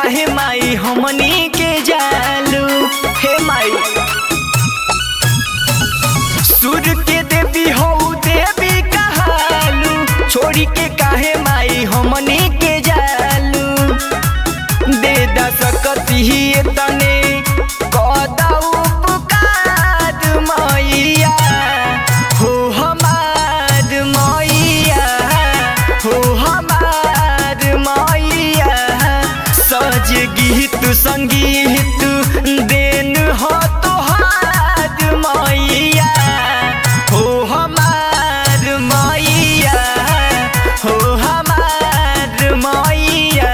काहे माई हमनी के जालू हे माई सूर्य के देवी हो देवी कहालू छोड़ी के काहे माई हमनी के जालू दे दा सकती ही तने कदा उपकार मैया हो हमार मैया हो हमार मैया सज गीत संगीत देन हो तोहार मैया हो हमार मैया हो हमार मैया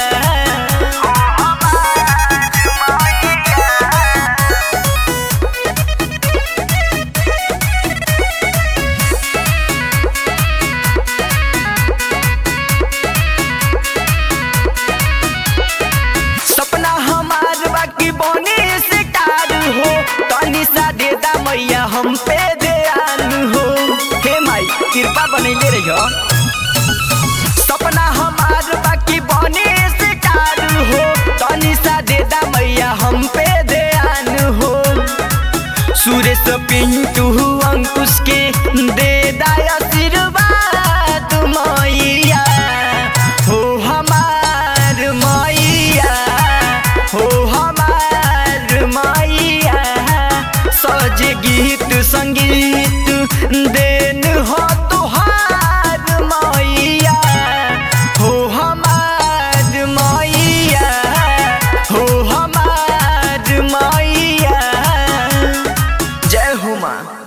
सपना हमार बाकी बने से कार हो तनी सा देदा मैया हम पे ध्यान हो हे माई कृपा बनैले रहियो सपना हमार बाकी बने से कार हो तनी सा देदा मैया हम पे ध्यान हो सुरेश पिंटू अंकुश के दे दाय आशीर्वाद मैया हो हमार मैया हो हमार मैया सज गीत संगीत देन हो तोहार मैया हो हमार मैया हो हमार मैया जय हो माँ